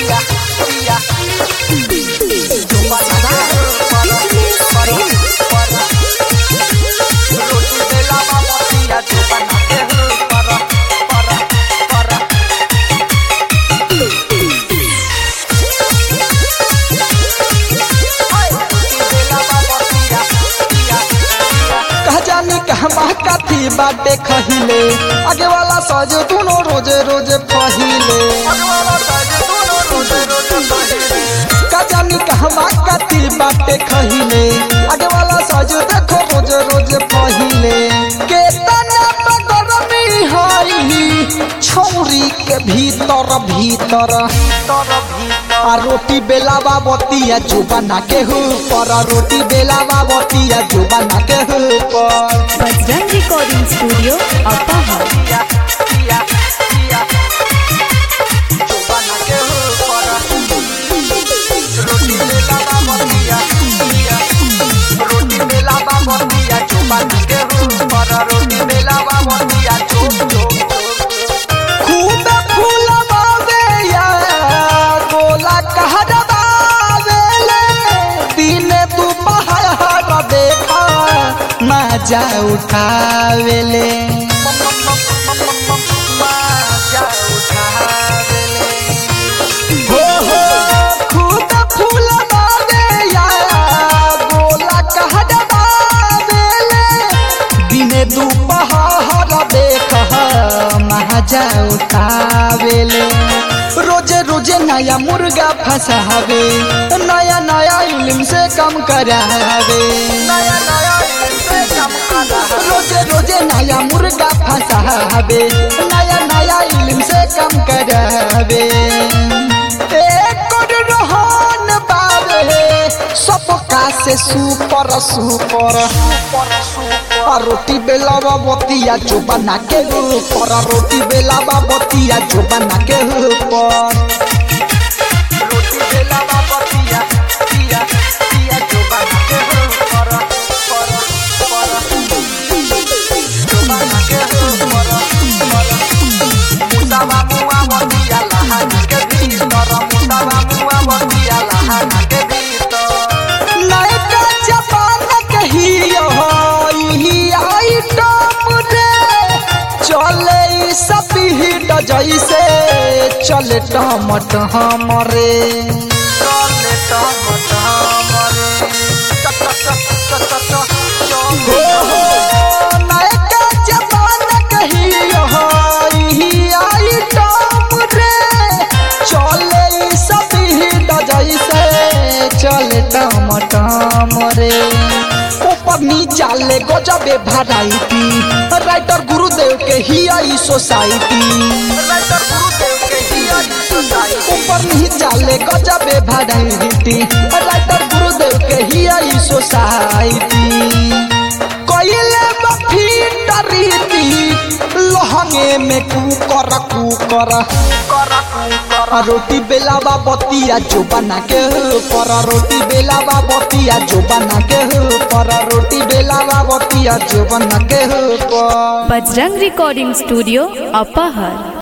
पिया पिया जुबाना के पर पर पर रोटी बेला बाबा पिया जुबाना के पर पर पर कह जानी कहमा कथी बाटे खहिले आगे वाला सज दुनो रोजे रोजे पहिले कह जानी कहमा कथी बाटे खहिले आगे वाला सज देखो रोजे रोजे पहिले केतना बगरमी हई छौरी के भीतर भीतर आ रोटी बेलावा बतिया जुबाना के ऊपर आ रोटी बेलावा बतिया जुबाना के ऊपर बजरंग रिकॉर्डिंग स्टूडियो अपाहा खूब फूलवावे या गोला कहरवावेले दिन दुपहर देखा मजा उठावेले हो हो खूब फूलवावे या गोला कहरवावेले दिन दुपहर देख मजा उठावेले रोजे रोजे नया मुर्गा फंसावे नया नया इल्म से कम करावे नया नया इनसे कम करा रोजे रोजे नया मुर्गा फंसावे नया नया इल्म से कम करावे एक रोहन बावे सबका से सुपर सुपर आ रोटी बेलावा बतिया जो बना के ऊपर आ रोटी बेलावा बतिया जो बना के ऊपर रोटी बेला बाबा पिया पिया पिया जो बना के हो पर पर पर जो बना के हो पर पर मुसावा मुआ बतिया लहाना के भीतर मुसावा मुआ बतिया लहाना के भीतर नयका जमाना कहियो ई आइटम रे चले ई सब हिट जैसे चले टमट हमरे चले टम टमरे चक चक चक चक चक हो हो नयका जमाना कहियो ई आइटम रे चले ई सब हिट जैसे चले टमट हमरे ऊपर नीचा ले गजबे भराइटी राइटर गुरुदेव के ही आई सोसाइटी राइटर गुरुदेव के ही आई सोसाइटी ऊपर नीचा ले गजबे भराइटी राइटर गुरुदेव के ही आई सोसाइटी कइले बफी डरीती लहंगे में कुकर कुकर करा करा आ रोटी बेलावा बतिया जो बना के पर रोटी बेलावा बतिया जो बना के पर रोटी बेलावा बतिया जो बना के पर बजरंग रिकॉर्डिंग स्टूडियो अपाहर